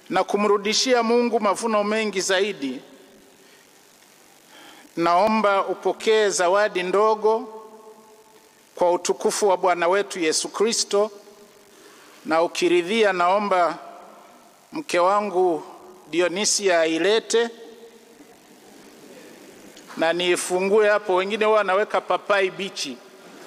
na kumrudishia Mungu mavuno mengi zaidi, naomba upokee zawadi ndogo kwa utukufu wa Bwana wetu Yesu Kristo, na ukiridhia, naomba mke wangu Dionisia ailete na niifungue hapo. Wengine huwa wanaweka papai bichi.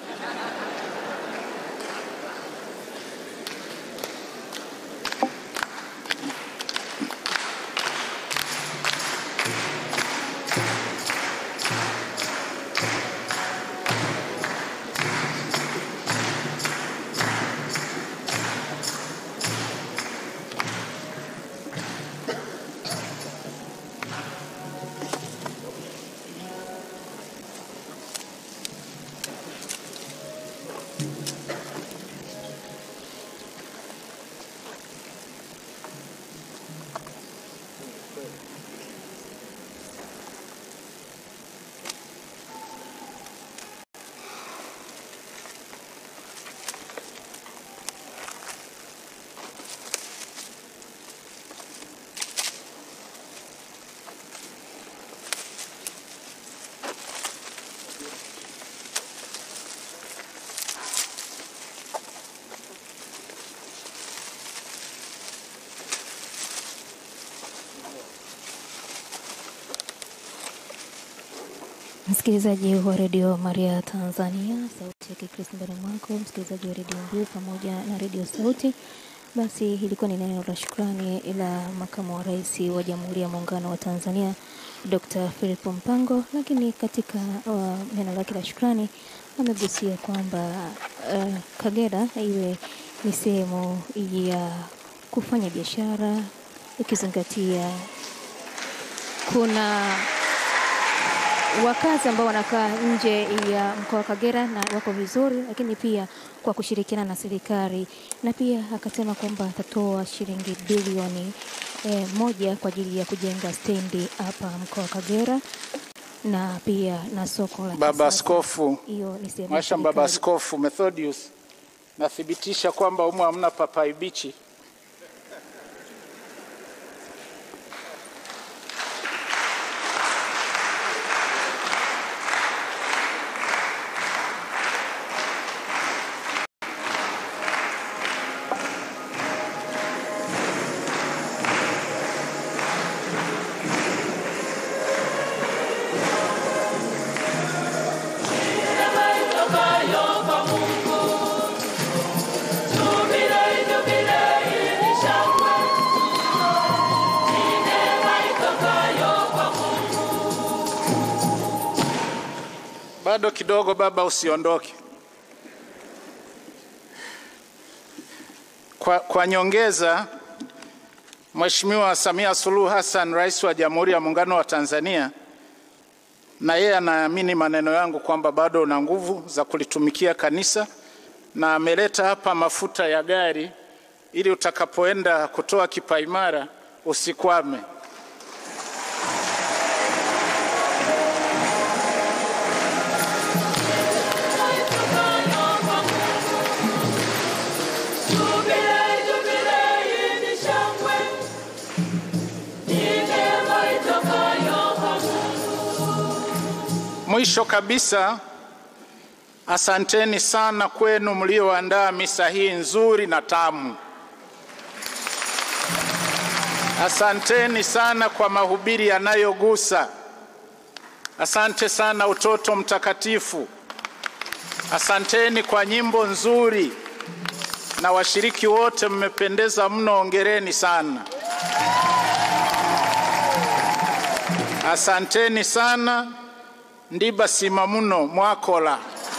Msikilizaji wa redio Maria Tanzania, sauti ya Kikristo ndani mwako, msikilizaji wa redio Mbiu pamoja na redio Sauti. Basi ilikuwa ni neno la shukrani la makamu wa rais wa Jamhuri ya Muungano wa Tanzania Dr. Philip Mpango, lakini katika uh, neno lake la shukrani amegusia kwamba uh, Kagera iwe ni sehemu ya kufanya biashara ukizingatia kuna wakazi ambao wanakaa nje ya mkoa wa Kagera na wako vizuri, lakini pia kwa kushirikiana na serikali, na pia akasema kwamba atatoa shilingi bilioni eh, moja kwa ajili ya kujenga stendi hapa mkoa wa Kagera na pia na soko la Baba kisasa. Askofu Hiyo ni sehemu ya Mwasha, Baba serikali. Askofu Methodius, nathibitisha kwamba humu hamna papai bichi. Bado kidogo baba, usiondoke. Kwa, kwa nyongeza, Mheshimiwa Samia Suluhu Hassan, Rais wa Jamhuri ya Muungano wa Tanzania, na yeye anaamini maneno yangu kwamba bado una nguvu za kulitumikia kanisa na ameleta hapa mafuta ya gari ili utakapoenda kutoa kipaimara usikwame. Mwisho kabisa, asanteni sana kwenu mlioandaa misa hii nzuri na tamu. Asanteni sana kwa mahubiri yanayogusa. Asante sana utoto mtakatifu. Asanteni kwa nyimbo nzuri, na washiriki wote mmependeza mno, ongereni sana. Asanteni sana ndibasima muno mwakola.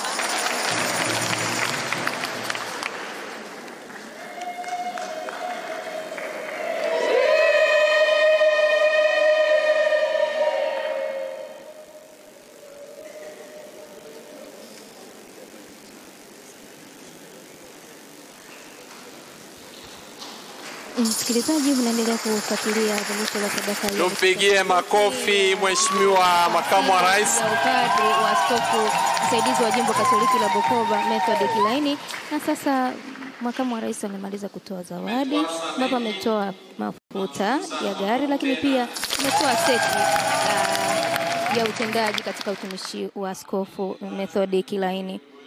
Msikilizaji, unaendelea kufuatilia adhimisho la sadaka ya Tumpigie makofi Mheshimiwa Makamu wa Rais. ya upadri wa askofu msaidizi wa jimbo Katoliki la Bukoba Method Kilaini. Na sasa makamu wa rais amemaliza kutoa zawadi ambapo ametoa mafuta mafuta ya gari, lakini pia ametoa seti uh, ya utendaji katika utumishi wa Askofu Methodi Kilaini.